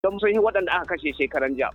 don sun yi waɗanda aka kashe shekaran jiya.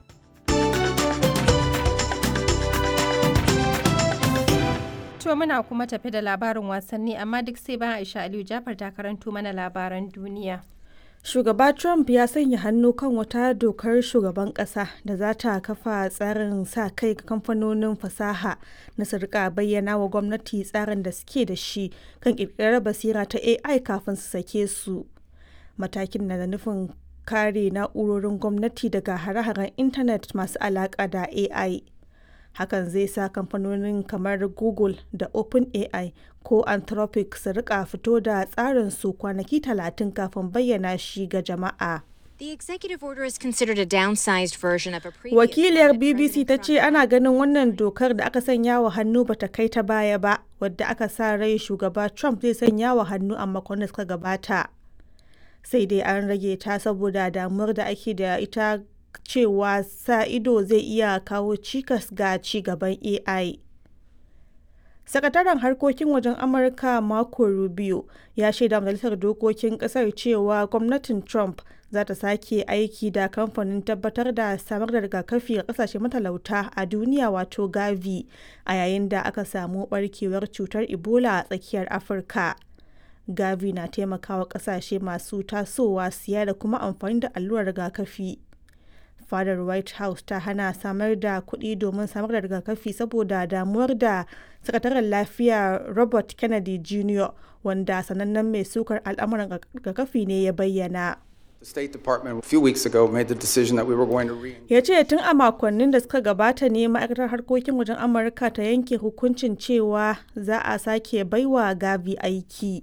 To muna kuma tafi da labarin wasanni amma duk sai bayan Aisha Aliyu Jafar ta karanto mana labaran duniya. Shugaba Trump ya sanya hannu kan wata dokar shugaban ƙasa da za ta kafa tsarin sa kai ga kamfanonin fasaha na su rika bayyana wa gwamnati tsarin da suke da shi kan ƙirƙirar basira ta AI kafin su sake su. Matakin na da nufin kare na'urorin gwamnati daga hare-haren intanet masu alaƙa da AI. hakan zai sa kamfanonin kamar google da openai ko anthropic su rika fito da tsarin su kwanaki talatin kafin bayyana shi ga jama'a The executive order is considered a downsized version of a previous wakiliyar one that bbc ta President ce Trump ana ganin wannan dokar da aka sanya wa hannu bata kai ta baya ba wadda aka sa rai shugaba trump zai sanya wa hannu a makon da suka gabata sai dai an rage ta saboda damuwar da ake da ita cewa sa ido zai iya kawo cikas ga ci gaban AI. Sakataren harkokin wajen Amurka Marco Rubio ya shaida majalisar dokokin kasar cewa gwamnatin Trump za ta sake aiki da kamfanin tabbatar da samar da rigakafi ga kasashe matalauta a duniya wato Gavi a yayin da aka samu barkewar cutar Ebola a tsakiyar Afirka. Gavi na taimakawa kasashe masu tasowa siya da kuma amfani da allurar rigakafi. fadar white house ta hana samar da kuɗi domin samar da rigakafi saboda damuwar da sakataren lafiya robert kennedy jr wanda sanannen mai sukar al'amuran rigakafi ne ya bayyana The State Department a few weeks ago made the decision that we were going to re ya ce tun a makonnin da suka gabata ne ma'aikatar harkokin wajen amurka ta yanke hukuncin cewa za a sake baiwa gavi aiki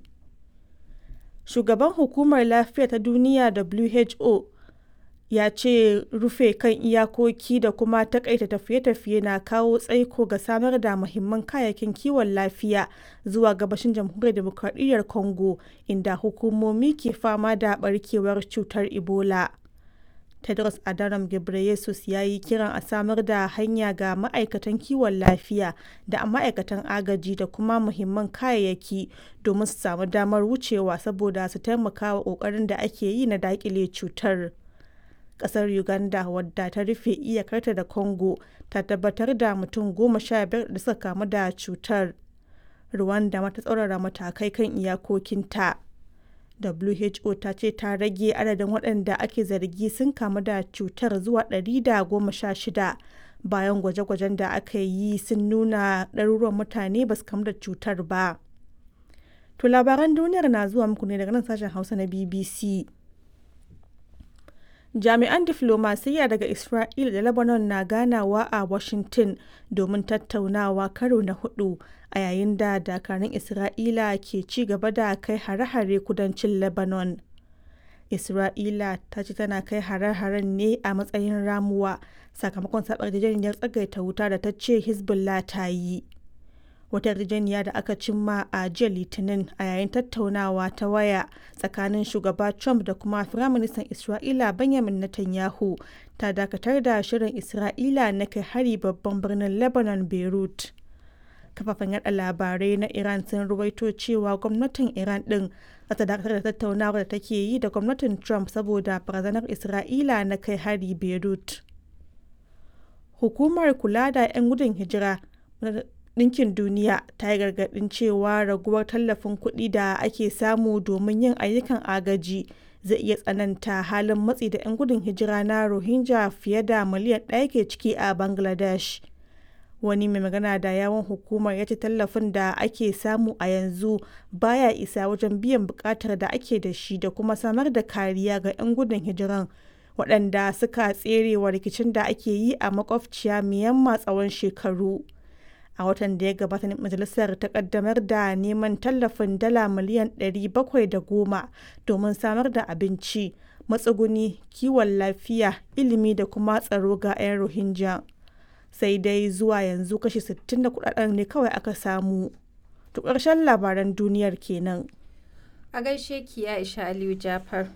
shugaban hukumar lafiya ta duniya who ya ce rufe kan iyakoki da kuma takaita tafiye-tafiye na kawo tsaiko ga samar da muhimman kayayyakin kiwon lafiya zuwa gabashin jamhuriyar demokradiyyar congo inda hukumomi ke fama da barkewar cutar ebola tedros adhanom ghebreyesus ya yi kiran a samar da hanya ga ma'aikatan kiwon lafiya da ma'aikatan agaji da kuma muhimman kayayyaki domin su samu damar wucewa saboda su taimaka wa ƙoƙarin da ake yi na daƙile cutar. kasar uganda wadda ta rufe iyakarta da congo ta tabbatar da mutum goma sha biyar da suka kamu da cutar rwanda mata tsaurara matakai kan iyakokinta who ta ce ta rage adadin waɗanda ake zargi sun kamu da cutar zuwa 116 bayan gwaje-gwajen da aka yi sun nuna ɗaruruwan mutane ba su kamu da cutar ba to labaran duniyar na zuwa muku ne daga nan sashen hausa na bbc jami'an diflomasiyya daga isra'ila da lebanon na ganawa a washington domin tattaunawa karo na hudu a yayin da dakarun isra'ila ke ci gaba da kai hare-hare kudancin lebanon isra'ila ta ce tana kai hare-haren ne a matsayin ramuwa sakamakon sabar yarjejeniyar tsagaita wuta da ta ce hezbollah ta yi wata yarjejeniya da aka cimma a jiya litinin a yayin tattaunawa ta waya tsakanin shugaba trump da kuma firaministan isra'ila benjamin netanyahu ta dakatar da shirin isra'ila na kai hari babban birnin lebanon beirut kafafen yada labarai na iran sun ruwaito cewa gwamnatin iran din za ta dakatar da tattaunawar da take yi da gwamnatin trump saboda barazanar isra'ila na kai hari beirut hukumar kula da 'yan gudun hijira Ɗinkin Duniya ta yi gargaɗin cewa raguwar tallafin kuɗi da ake samu domin yin ayyukan agaji zai iya tsananta halin matsi da 'yan gudun hijira na Rohingya fiye da miliyan ɗaya ke ciki a Bangladesh. Wani mai magana da yawon hukumar ya ce tallafin da ake samu a yanzu baya isa wajen biyan buƙatar da ake da shi da kuma samar da kariya ga 'yan gudun hijiran waɗanda suka tserewa rikicin da ake yi a makwabciya Myanmar tsawon shekaru. a watan da ya gabata majalisar ta kaddamar da neman tallafin dala miliyan 710 domin samar da abinci matsuguni kiwon lafiya ilimi da kuma tsaro ga 'yan rohingya sai dai zuwa yanzu kashi 60 da kudaden ne kawai aka samu to ƙarshen labaran duniyar kenan A gaishe ki Aisha Aliyu Jafar.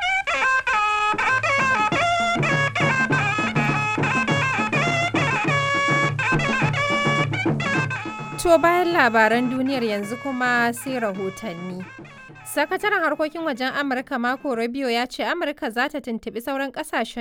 To bayan labaran duniyar yanzu kuma sai rahotanni. Sakataren harkokin wajen Amurka Marco Rubio ya ce Amurka za ta tuntuɓi sauran ƙasashen